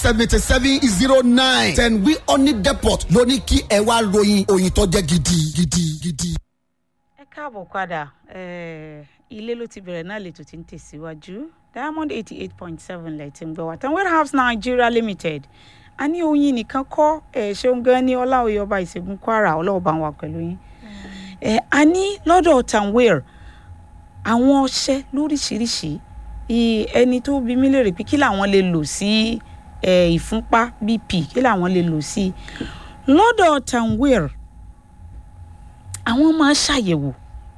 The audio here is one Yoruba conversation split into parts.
seventy seven zero nine ten wi oni depot ló ní kí ẹ wá ròyìn òyìn tó jẹ́ gidi gidi gidi. ẹ káàbọ̀ padà eh, ilé ló ti bẹ̀rẹ̀ náà lètò tí ń tẹ̀síwájú diamond eighty eight point seven lẹ́tí ń gbọ́ wá tan warehouse nigeria limited a ní oyin nìkan kọ́ ẹ̀ ṣeun gan ní ọláòye ọba ìṣègùn kwara ọlọ́ọ̀bá wa pẹ̀lú yín ẹ̀ a ní lọ́dọ̀ tanwir àwọn ọṣẹ lóríṣiríṣi i- ẹni tó bí mí lérè pé kí làwọn lè lò sí ẹ̀ ìfúnpá bp kí làwọn lè lò sí lọ́dọ̀ tanwir àwọn máa ṣàyẹ̀wò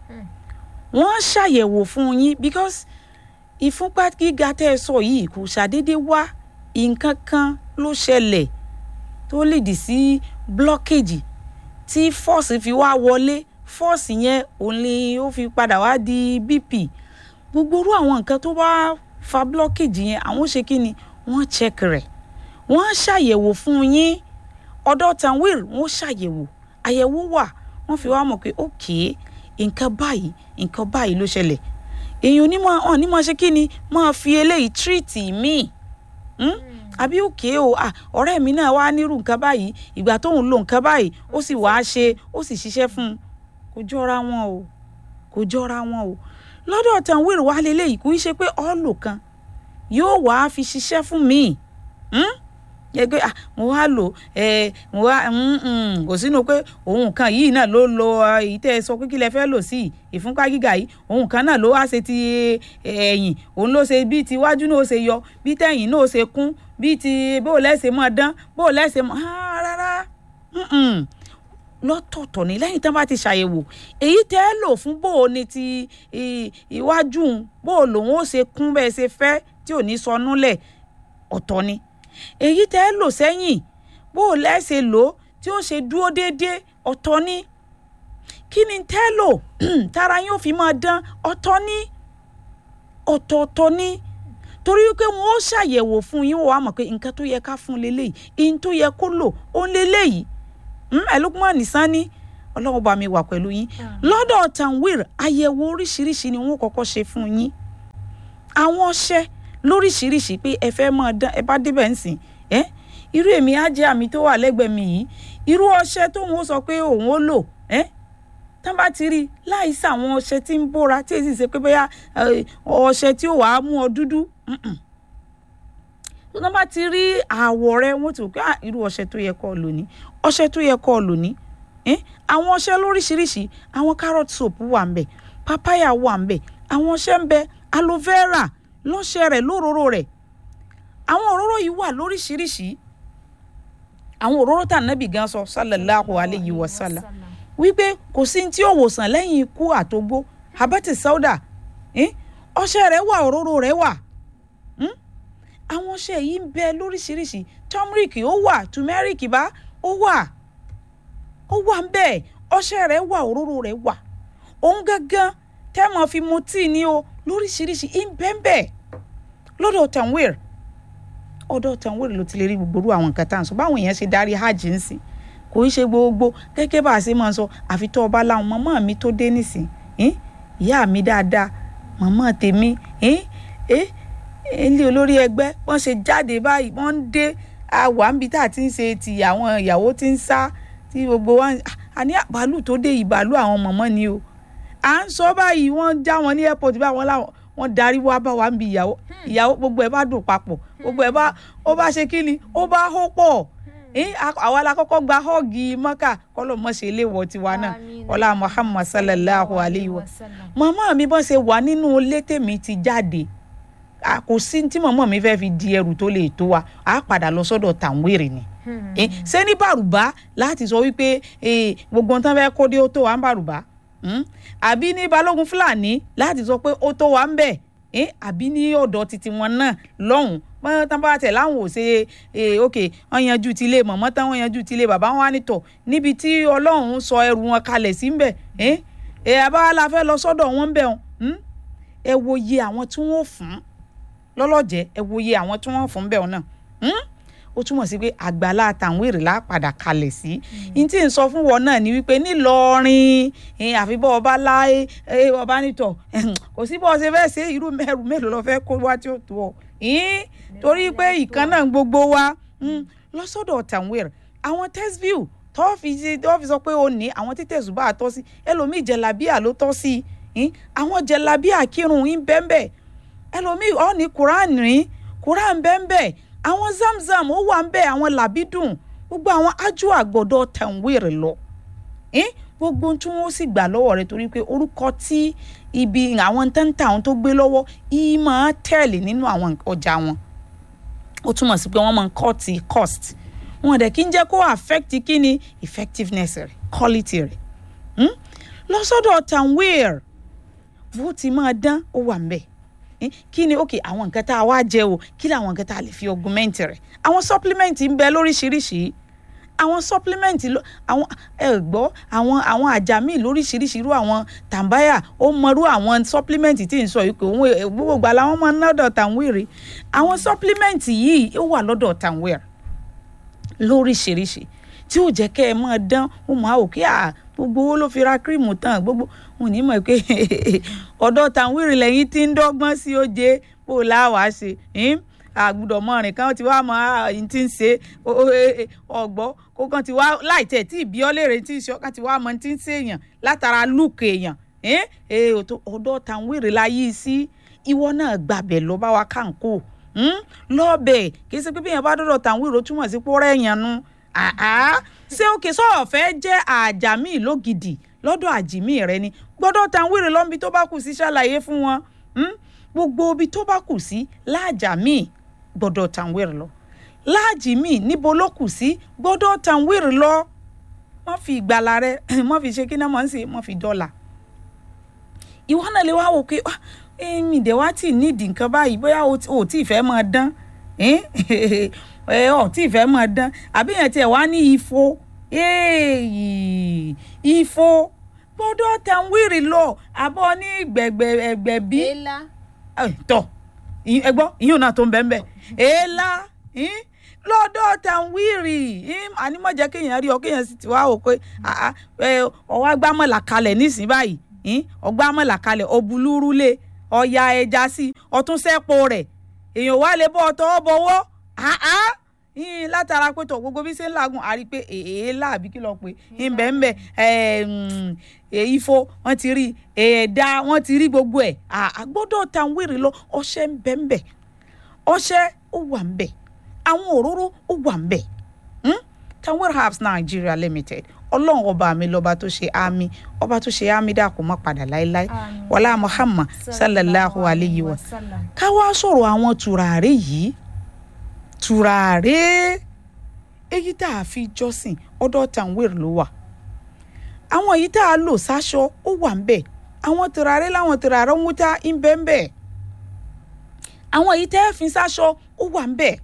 wọ́n ṣàyẹ̀wò fún yín because ìfúnpá gíga tẹ́ ẹ sọ yìí kò ṣàdédé wá nǹkan kan ló ṣẹlẹ̀ tó lè dì sí blockage tí force fi wá wọlé force yẹn òun ni ó fi padà wá di bp gbogbo irú àwọn nǹkan tó bá fa blockage yẹn àwọn ṣe kí ni wọ́n check rẹ̀ wọ́n ṣàyẹ̀wò fún yín ọ̀dọ̀ tanwir wọ́n ṣàyẹ̀wò àyẹ̀wò wà wọ́n fi wá mọ̀ pé okay nǹkan báyìí nǹkan báyìí ló ṣẹlẹ̀ èèyàn onímọ̀ ọ̀ ní máa ṣe kí ni máa fi eléyìí tírìtì míì Hmm? àbí òkè o ah, ọ̀rẹ́ mi náà wá nírú nǹkan báyìí ìgbà tóun lo nǹkan báyìí ó sì wáá ṣe ó sì ṣiṣẹ́ fún un kò jọra wọn o kò jọra wọn o lọ́dọ̀ tanwir wá leléyìí kò í ṣe pé ọ́ọ̀lù kan yóò wáá fi ṣiṣẹ́ fún mi Hmm? yẹ pé ah mo wá lò ẹ mo wá mm, mm, kò sínú pé òun kan yìí náà ló lo ah, èyí tẹ́ ẹ sọ pé kí lẹ fẹ́ lò sí ìfúnpá gíga yìí òun kan náà ló wá ṣe ti ẹ̀yìn òun ló ṣe bí ti iwájú náà ó ṣe yọ bí tẹ̀yìn náà ó ṣe kún bí ti bó lẹ́sẹ̀ mọ́ dán bó lẹ́sẹ̀ mọ́ ah, rárá mm-mm. lọ́tọ̀ọ̀tọ̀ ní lẹ́yìn tán bá ti ṣàyẹ̀wò èyí tẹ́ ẹ lò fún bó o ní ti i- iwájú un, bó o lòun ó ṣe kún bẹ́ẹ̀ ṣe fẹ́ tí ò ní sọnù lẹ̀ ọ̀tọ̀ ni èyí tẹ́ ẹ lò sẹ́yìn bó o lẹ́sẹ̀ lò ó tí ó ṣe dúró déédéé ọ̀tọ̀ ni kí ni tẹ́ ẹ lò tára yín ò fi máa dán ọ̀tọ̀ ni ọ̀tọ̀ọ̀tọ̀ ni torí wípé wọn ó ṣàyẹ̀wò fún yín wọ́n á mọ̀ pé nǹkan tó yẹ ká fún leléyìí ihun tó yẹ kó lò ó ń leléyìí ẹlòmíràn nìsan ní ọlọ́run bá mi wà pẹ̀lú yín lọ́dọ̀ tanwir àyẹ̀wò oríṣiríṣi ni wọ́n kọ́kọ́ ṣe fún yín àwọn ọṣẹ lóríṣiríṣi pé ẹ fẹ́ máa dán ẹ bá débẹ̀ ń sìn ẹ́ irú èmi á jẹ́ àmì tó wà lẹ́gbẹ̀ẹ́ mi yìí irú ọṣẹ tóun ó sọ pé òun ó lò ẹ́ tán bá ti rí i láìsí àwọn ọṣẹ tí ń bóra tí èsì ṣe pé bóyá eh, ọṣẹ tí ó wàá mú ọ dúdú mm-mm. tó tán bá ti rí àwọ̀ rẹ wọ́n ti rò pé "Ah, irú ọṣẹ tó yẹ kó o lò ní ọṣẹ tó yẹ kó o lò ní Eh, àwọn ọṣẹ lóríṣiríṣi àwọn carrot soap wà ń bẹ papaya wà ń bẹ àwọn ọṣẹ ń bẹ aloe vera lọ́ṣẹ rẹ̀ lóróró rẹ̀ àwọn òróró yìí wà lóríṣiríṣi àwọn òróró tà nábì gan sọ sallallahu alayhi wa sallam wípé kò sí tí ó wòsàn lẹ́yìn ikú àtógbó habati sauda eh? ọṣẹ rẹ̀ wà òróró rẹ̀ wà hmm? àwọn ọṣẹ yìí ń bẹ lóríṣiríṣi turmeric ó wà turmeric bá ó wà ó wà ń bẹ ọṣẹ rẹ̀ wà òróró rẹ̀ wà òun gangan tẹ́ mọ̀ fi mu tíì ní o lóríṣiríṣi ń bẹ́ẹ̀ bẹ́ẹ̀ lọ́dọ̀ tanwir ọ̀dọ̀ tanwir ló ti lè rí gbogbo irú àwọn nǹkan tá à ń sọ báwọn èèyàn ṣe darí hajj ń sìn kò í ṣe gbogbo gẹ́gẹ́ bá a ṣe máa ń sọ àfi tó ọba láwọn màmá mi tó dé nísìn ín, ìyá mi dáadáa màmá tèmi ín, eh, ilé olórí ẹgbẹ́ wọ́n ṣe jáde báyìí wọ́n ń dé àwa níbi tá a ti ń ṣe ti àwọn ìyàwó tí ń sá tí gbogbo wa ń- àní bàálù tó dé yìí bàálù àwọn mọ̀mọ́ ni o à ń sọ báyìí wọ́n ń já wọn ní airport báwọn láwọn wọ́n darí wá bá wa ń bi ìyàwó ìyàwó gbogbo ẹ̀ bá dùn papọ̀ gbogbo ẹ̀ bá ó bá ṣe kí ni ó bá hó pọ̀ Eh, a- àwa la kọ́kọ́ gba họ́ọ̀gì mọ́kà kọ́lọ́ mọ́ ṣe léwọ́ tiwa náà Àmín. ọlá muhammad sallallahu alayhi wa màmá mi bọ́n ṣe wà nínú ilé tèmi ti jáde a kò sí tí màmá mi fẹ́ fi di ẹrù tó lè tó wa a padà lọ sọ́dọ̀ tàǹwèrè ni Eh, ṣé ní bàrùbá láti sọ wípé eh, gbogbo nǹkan fẹ́ kó dé ó tó wa ń bàrùbá Hmm? àbí ní balógun fúlàní láti sọ pé ó tó wa ń bẹ̀ Eh, àbí ní ọ̀dọ̀ titi wọn náà lọ́hùn wọ́n tán bá tẹ̀ láwọn ò ṣe eh, ok wọ́n yanjú ti ilé mọ̀mọ́ tán wọ́n yanjú ti ilé bàbá wọn wá nítọ̀ níbi tí ọlọ́run sọ ẹrù wọn kalẹ̀ sí ń bẹ̀ eh? eh, àbáwá la fẹ́ lọ sọ́dọ̀ wọn ń bẹ̀ wọn hmm? ẹ wo iye àwọn tí wọ́n fún lọ́lọ́jẹ́ ẹ wo iye àwọn tí wọ́n fún bẹ̀ wọn náà hmm? ó túmọ̀ sí pé àgbàlá tàwọn èrè lápadà kalẹ̀ sí n tí n sọ fún wọn náà ni wípé nílọrin eh, àfi bọ́ ọba láé ọba nítọ̀ kò sí bọ́ ọ ṣe fẹ́ ṣe irú mẹ́rù mélòó lọ fẹ́ kó wá tí ó tó ọ ìyín torí pé ìkan náà gbogbo wa mm, lọ sọ́dọ̀ tanwir àwọn tesview tó fi ṣe tó fi sọ pé ó ní àwọn tí tẹ̀sùbà tọ́ sí ẹlòmíì jẹ̀lábíà ló tọ́ sí ìyín àwọn jẹ̀lábíà kírun ń bẹ́ẹ̀ ẹlòmíì ọ̀ ní quran rìn quran bẹ́ẹ̀ àwọn zamzam ó wà ń bẹ́ẹ̀ àwọn làbídùn gbogbo àwọn ájú àgbọ̀dọ̀ tanwir lọ eh? gbogbo tí wọn sì gbà lọ́wọ́ rẹ̀ torí pé orúkọ tí ibi àwọn tẹ́ńtà àwọn tó gbé lọ́wọ́ yìí máa tẹ̀lé nínú àwọn ọjà wọn ó túmọ̀ sí pé wọ́n máa ń cut the cost wọn dẹ̀ kí ń jẹ́ kó affect kí ni effectiveness rẹ̀ quality rẹ̀ hmm? lọ́sọ̀dọ̀ tanwir bó ti máa dán ó wà ń bẹ̀ Eh, kí ni ok àwọn nǹkan tá a wá jẹ o kí ni àwọn nǹkan tá a lè fi augment rẹ̀ àwọn supplement ń bẹ lóríṣiríṣi àwọn supplement ló àwọn ẹ gbọ́ àwọn àwọn àjàmí lóríṣiríṣi irú àwọn tàǹbáyà ó mọrú àwọn supplement tí ń sọ yìí pé òun ẹ, gbogbo gbà làwọn máa ń lọ́dọ̀ tàǹwìrì àwọn supplement yìí ó wà lọ́dọ̀ tàǹwìrì lóríṣiríṣi tí ó jẹ́ kẹ́ ẹ máa dán ó máa wò kí à gbogbo owó ló fi ra kírìmù tán gbogbo wọn ò ní mọ̀ pé ọ̀dọ̀ tàǹwìrì lẹ́yìn tí ń dọ́gbọ́n sí oje bó o láwàá ṣe hmm? àgùdọ̀ mọ́rin kan ti wá mọ àyìn tí ń ṣe ọgbọ́ kó kan ti wá láì tẹ̀ tí ìbí ọ́lẹ́rẹ̀ tí ń ṣe ọkàn ti wá mọ tí ń ṣe èèyàn látara lùkù èèyàn ọ̀dọ̀ tàǹwìrì la yí sí ìwọ náà gbàbẹ̀ lọ bá wa kánkó lọ́ọ̀bẹ̀ kì í ṣe pé bí èèyàn bá dọ̀dọ̀ tàǹwìrì ó túmọ̀ sí pọ́ọ́rẹ́ èèyàn nu ṣé òkè sọ̀rọ̀ fẹ́ jẹ́ àjàmí lógidì lọ́dọ̀ àjìmí rẹ ni gbọ́dọ̀ tàǹwìrì lọ́nbi tó bá kù sí ṣàlàyé fún wọn gbogbo ibi tó bá kù sí láàjàmí gbọ́dọ̀ tàǹwìrì lọ láàjì míì níbo ló kù sí gbọ́dọ̀ tàǹwìrì lọ wọ́n fi ìgbàlà rẹ wọ́n fi ṣe kí náà wọ́n ń ṣe wọ́n fi dọ́là ìwọ náà lè wá wò pé èmi dẹ̀ wá tì nídìí nǹkan báyìí bóyá o tí ì fẹ́ máa dán ọ̀ tí ì fẹ́ máa dán àbí yẹn tiẹ̀ wá ní ifo ifo gbọ́dọ̀ tàǹwìrì lọ àbọ̀ ní gbẹ̀gbẹ̀gbẹ̀bí tọ̀ ẹ gbọ́ ìyún náà tó ń bẹ́ẹ̀ bẹ́ẹ̀ èèlà lọ́dọ̀ tàǹwìrì ànímọ̀jẹ́ kéèyàn rí ọ kéèyàn sì ti wá wò pé ọwọ́ agbámọ̀là kalẹ̀ nísìnyí báyìí ọgbámọ̀là kalẹ̀ ọbúlúrúlé ọ̀ya ẹja sí ọtún sẹ́po rẹ̀ èèyàn wá lè bọ́ ọtọ́ bọ́wọ́ látara pé tọ̀ gbogbo bí ṣe ń làágùn a rí i pé èèlà àbí kí lọ pé ńbẹ̀ńbẹ̀ ifo wọ́n ti rí ẹ̀ẹ́dá wọ́n ti rí gbogbo ẹ̀ àgbọ́dọ̀ tàǹwìrì lọ ọṣẹ ńbẹ̀ńbẹ̀ ọṣẹ ó wà ńbẹ̀ àwọn òróró ó wà ńbẹ̀ Tanwir Herbs Nigeria Limited ọlọ́run ọba mi lọ́ba tó ṣe àmì ọba tó ṣe àmì dà kó má padà láéláé wàlá Muhammad sallallahu alayhi wa ká wá sọ̀rọ̀ àwọn tùràrí yìí tùràrí èyí tá a fi jọ́sìn ọ̀dọ̀ Tanwir ló wà àwọn èyí tá a lò sáṣọ ó wà ńbẹ̀ àwọn tùràrí láwọn tùràrí ń wúta ń bẹ ńbẹ̀ àwọn èyí tẹ́ ẹ fi sáṣọ ó wà ńbẹ̀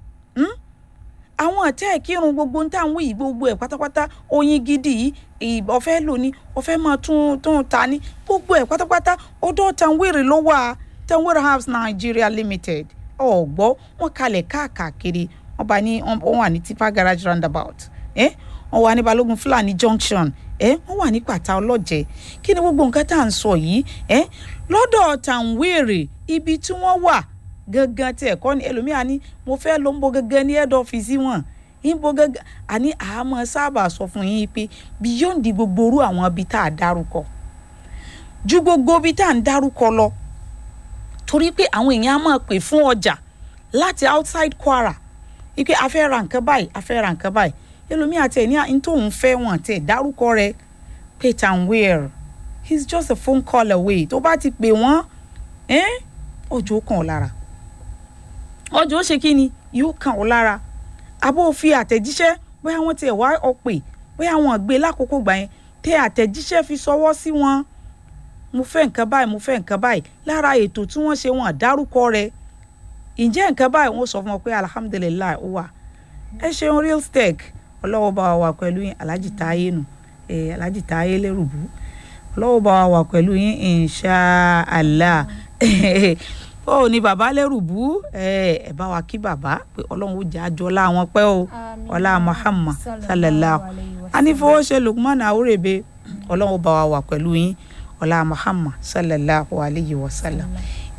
àwọn àtẹ́ ìkírun gbogbo ń tà ń wí gbogbo ẹ̀ pátápátá oyin gidi yìí ọ̀fẹ́ lò ní ọ̀fẹ́ máa tún tún ta ní gbogbo ẹ̀ pátápátá ọ̀dọ̀ Tanwiri ló wà Tanwiri Herbs Nigeria Limited ọ̀gbọ́ wọn kalẹ̀ káàkiri wọn bá ní wọn wà ní tipa garage roundabout ẹ wọn wà ní Balógun Fúlàní junction ẹ wọn wà ní Pàtà Ọlọ́jẹ̀ kí ni gbogbo nǹkan tá à ń sọ yìí ẹ lọ́dọ̀ Tanwiri ibi tí wọ́n wà gangan tí ẹ̀kọ́ ni ẹlòmíà ní mo fẹ́ ló ń bo gangan ní head office wọn ń bo gangan àní àmọ́ sábà sọ fún yín pé beyond gbogbo orú àwọn ibi tá a dárúkọ ju gbogbo ibi tá a ń dárúkọ lọ torí pé àwọn èèyàn á máa pè fún ọjà láti outside Kwara wípé a fẹ́ ra nǹkan báyìí a fẹ́ ra nǹkan báyìí ẹlòmíà tẹ̀ ní ní tóun fẹ́ wọn tẹ̀ dárúkọ rẹ̀ pé Tanwir he's just a phone call away tó bá ti pè wọ́n ọjọ́ kan ọ̀ lára ọjọ́ ó ṣe kí ni yóò kàn ọ́ lára abó fi àtẹ̀jíṣẹ́ bóyá wọ́n tiẹ̀ wá ọ pè bóyá wọ́n gbé lákòókò gbà yẹn tẹ àtẹ̀jíṣẹ́ fi ṣọwọ́ sí wọn mo fẹ́ nǹkan báyìí mo fẹ́ nǹkan báyìí lára ètò tí wọ́n ṣe wọn dárúkọ rẹ̀ ǹjẹ́ nǹkan báyìí wọ́n sọ fún wọn pé alihamudulilayi ó wà ẹ ṣeun real steak ọlọ́wọ́ bá wa wà pẹ̀lú yín alhaji táyé nù alhaji táyé lẹ́rùbú ọlọ́wọ́ bá wa wà pẹ̀lú yín inṣàlá ó ní bàbá lẹ́rùbú ẹ bá wa kí bàbá pé ọlọ́run ó jẹ́ àjọ ọlá wọn pẹ́ o ọlá Muhammad sallallahu anífowóṣe Lukman Awurebe ọlọ́run ó bá wa wà pẹ̀lú yín ọlá Muhammad sallallahu alayhi wa sallam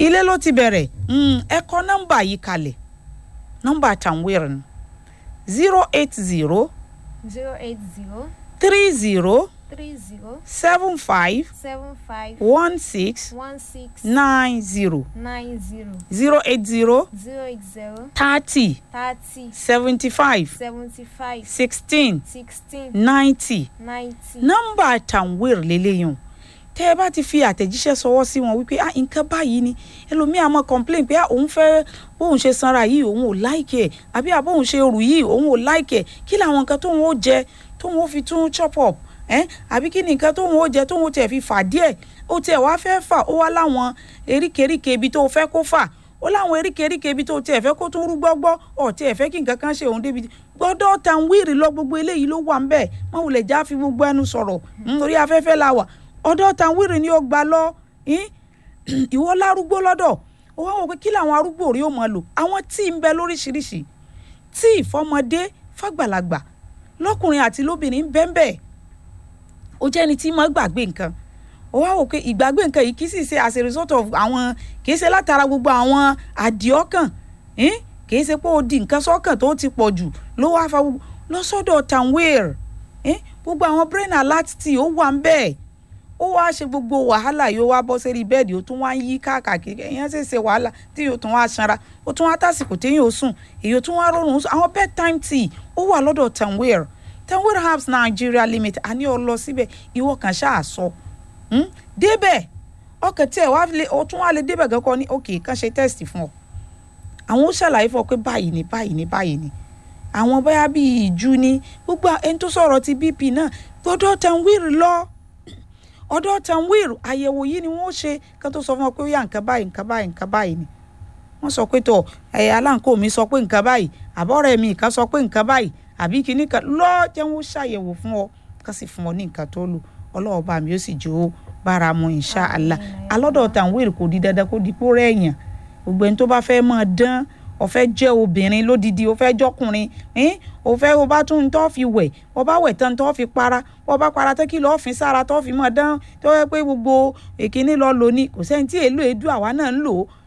ilé ló ti bẹ̀rẹ̀ Mm, ẹ kọ nọ́mbà yìí kalẹ̀ nọ́mbà tanwir ni zero eight zero zero eight zero three zero three zero seven five seven five one six one six nine zero nine zero zero eight zero zero eight zero thirty thirty seventy five seventy five sixteen sixteen ninety ninety. nọ́mbà tanwir lélẹ́yìn tẹ́ ẹ bá ti fi àtẹ̀jíṣẹ́ sọwọ́ sí wọn wípé ah nǹkan báyìí ni ẹlòmíà máa complain pé ah òun fẹ́ bóun ṣe sanra yìí òun ò láìkẹ̀ àbí àbóun ṣe rù yìí òun ò láìkẹ̀ kí làwọn nǹkan tóun ó jẹ tóun ó fi tún chop up ẹ́ àbí kí ni nǹkan tóun ó jẹ tóun ó tiẹ̀ fi fà díẹ̀ ó tiẹ̀ wá fẹ́ fà ó wá láwọn eríkèéríkèé ibi tó fẹ́ kó fà ó láwọn eríkèéríkèé ibi tó tiẹ̀ fẹ́ kó tún rú gbọ́gbọ́ ọ̀ tiẹ̀ fẹ́ kí nǹkan kan ṣe òun débi gbọ́dọ̀ tan wíìrì lọ gbogbo eléyìí ló wà ń bẹ̀ mọ́ wulẹ̀ já fi gbogbo ẹnu sọ̀rọ̀ nítorí afẹ́fẹ́ la wà ọ̀dọ̀ tan wíìrì ni ó gbà lọ ín? ìwọ lárúgbó lọ́dọ̀ ó wá wò pé kí làwọn arúgbó rí ó mọ̀ lò àwọn tíì ń bẹ lóríṣiríṣi tíì fọmọdé fàgbàlagbà lọ́kùnrin àti lóbìnrin ń bẹ́ẹ̀ bẹ́ẹ̀ ó jẹ́ ẹni tí mọ́ gbàgbé nǹkan ó wá wò pé ìgbàgbé nǹkan yìí kì í sì ṣe as a result of àwọn kì í ṣe látara gbogbo àwọn àdìọ́kàn ín? kì í ṣe pé ó di nǹkan sọ́kàn tó ti pọ̀ jù ló wá fa gbogbo lọ́sọ̀dọ̀ tanweer ín? gbogbo àwọn brain alert tí ó wà ń bẹ́ẹ̀ ó wá ṣe gbogbo wàhálà yóò wá bọ́ sórí bẹ́ẹ̀dì ó tún wá ń yí káàkiri ẹ̀yìn ṣe ṣe wàhálà tí yóò tún wá sanra ó tún wá tásìkò téyìn ó sùn èyí ó tún wá rọrùn sùn àwọn bedtime tea ó wà lọ́dọ̀ tanweer tanweer herbs nigeria limited àní ọ lọ síbẹ̀ ìwọ kan ṣáà sọ Hmm? débẹ̀ ọkàn tí ẹ̀ wá lè ó tún wá lè débẹ̀ gan kọ́ ní òkè kan ṣe test fún ọ àwọn ó ṣàlàyé fún ọ pé báyìí ni báyìí ni báyìí ni àwọn bóyá bíi ìjú ni gbogbo ẹni tó sọ̀rọ̀ ti bp náà gbọ́dọ̀ tanweer lọ ọ̀dọ̀ tanweer àyẹ̀wò yìí ni wọ́n ṣe kán tó sọ fún ọ pé ó yà nǹkan báyìí nǹkan báyìí nǹkan báyìí ni wọ́n sọ pé tọ̀ ẹ̀yà aláǹkó mi sọ pé nǹkan báyìí àbọ̀rẹ́ mi kan sọ pé nǹkan báyìí àbí kinní kan lọ́ọ́ jẹ́ wọ́n ṣàyẹ̀wò fún ọ ká sì fún ọ ní nǹkan tó lò ọlọ́wọ́ bá mi ó sì jó bára mu insha Allah alọ́dọ̀ tanweer kò di dandan kó di kó rẹ̀yàn gbogbo ẹni tó bá fẹ́ máa dán ó fẹ́ jẹ́ obìnrin lódìdí ó fẹ́ jọkùnrin ẹn ó fẹ́ ó bá tún tó fi wẹ̀ ó bá wẹ̀ tán tó fi para ó bá para tán kí lọ́ọ́ fi sára tó fi máa dán tó yẹ pé gbogbo èkíní lọ lò ní kò sẹ́ni tí èlò èédú àwa náà ń lò ó